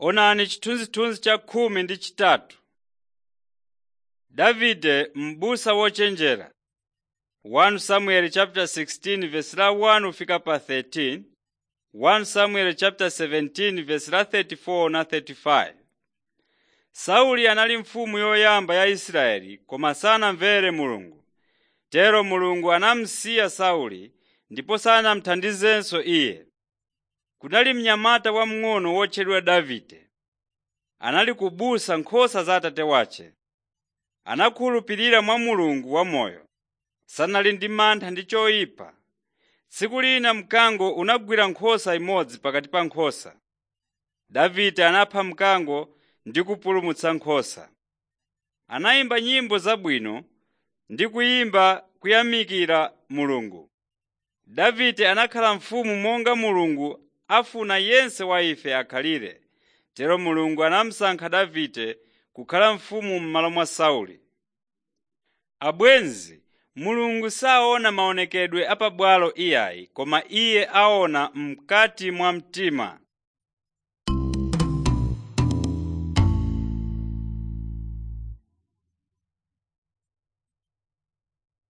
Onani chithunzithunzi cha khumi ndi chitatu. Davide m'busa wochenjera 1 Samuel chapter 16 verse la 1 ufika pa 13 1 Samuel chapter 17 verse la 34 na 35 Sauli anali mfumu yoyamba ya Israeli koma sanamvere Mulungu. Tero Mulungu anamusiya Sauli ndipo sanamuthandizenso iye. Kunali mnyamata wamng'ono wotchedwa Davide. Anali kubusa nkhosa za atate wace. Anakhulupirira mwa Mulungu wamoyo. Sanali ndi mantha ndi choyipa. Tsiku lina mkango unagwira nkhosa imodzi pakati pa nkhosa. Davide anapha mkango ndi kupulumutsa nkhosa. Anayimba nyimbo zabwino ndi kuyimba kuyamikira Mulungu. Davide anakhala mfumu monga Mulungu afuna yense wa ife akhalire. Tero Mulungu anamusankha Davide kukhala mfumu m'malo mwa Sauli. Abwenzi, Mulungu saona maonekedwe apabwalo iyayi, koma Iye aona mkati mwa mtima.